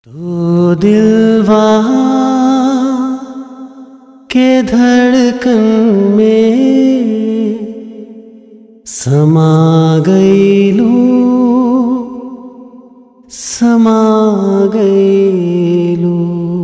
तो दिलवा के धड़कन में समा गईलू समा गईलू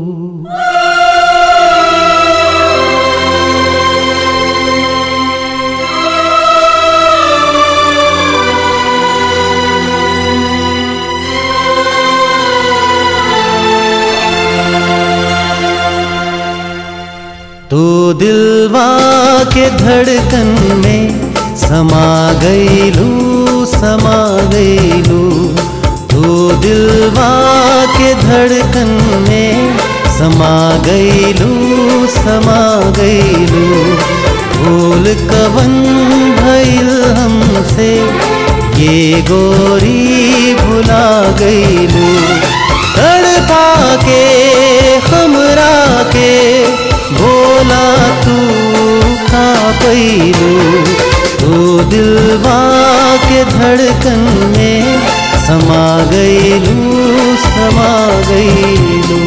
तू दिलवा के धड़कन में समा गईलू समा गईलू तू दिलवा के धड़कन में समा गईलू समा गईलू भूल कवन भइल हमसे ये गोरी भुला गईलू तड़पा के हमरा के बोला तू का पैलू तू दिलवा के धड़कन में समा गईलू समा गईलू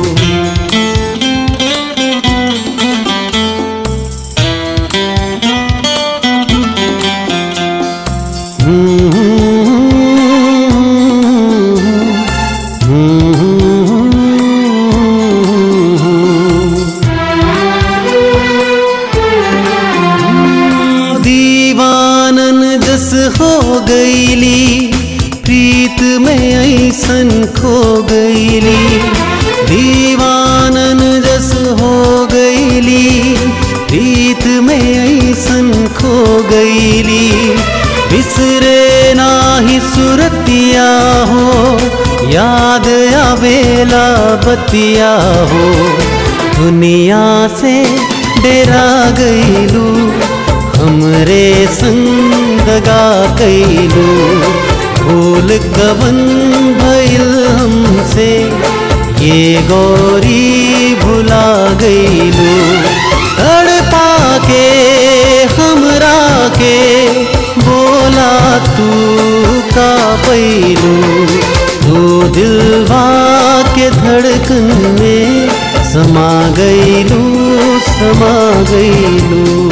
दीवानन जस हो गईली प्रीत में ऐसन खो गईली दीवानन जस हो गईली प्रीत में ऐसन खो गईली बिसरे नाही सुरतिया हो याद आवेला बतिया हो दुनिया से डेरा गईलू हमरे संग गा कैलू भूल कवन भइल हमसे ये गौरी भुला गईलू तड़पा के हमरा के बोला तू का पैलू तू दिलवा के धड़कन में समा गईलू समा गईलू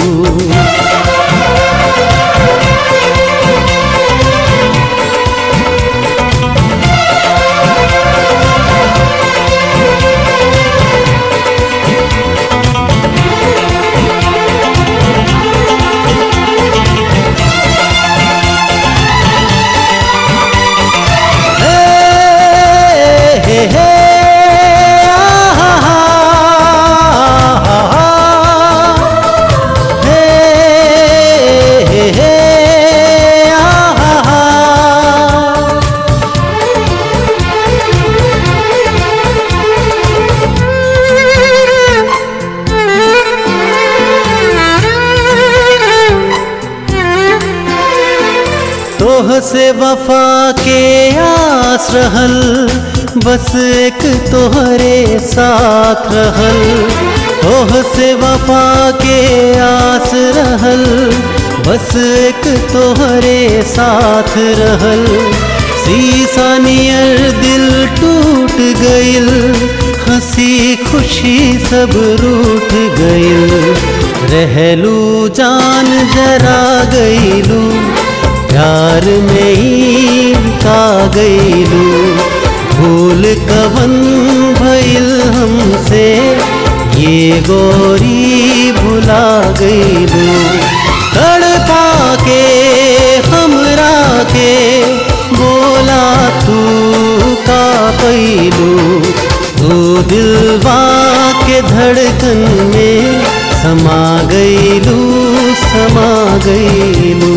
तोह से वफा के आस रहल बस एक तोहरे साथ रहल तोह से वफा के आस रहल बस एक तोहरे साथ रहल शीशा नियर दिल टूट गइल हंसी खुशी सब रूठ गइल रहलू जान जरा गइलू प्यार में ही का गईलू भूल कवन भइल हमसे ये गोरी भुला गईलू तड़पा के हमरा के बोला तू का पैलू तू दिलवा के धड़कन में समा गईलू समा गईलू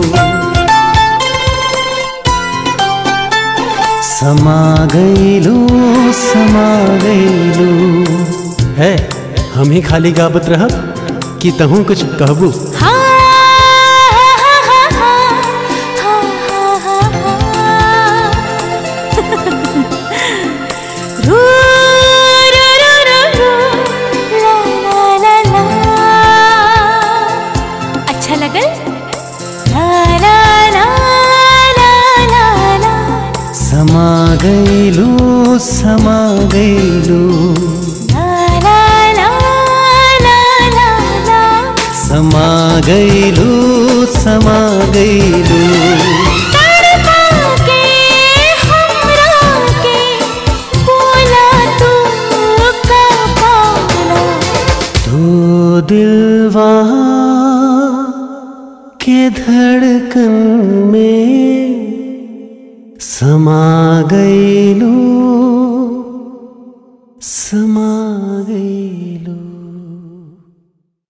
समा गईलू समा गईलू है हम ही खाली गाबत रहब कि तहूँ कुछ कहबू अच्छा लगल ला ला ला ला ला ला समा गईलू समा गईलू ला ला ला ला ला ला समा गईलू समा गईलू तड़पा के हमरा के बोला तू का पाला तो दिलवा के धड़कन में समा गईलू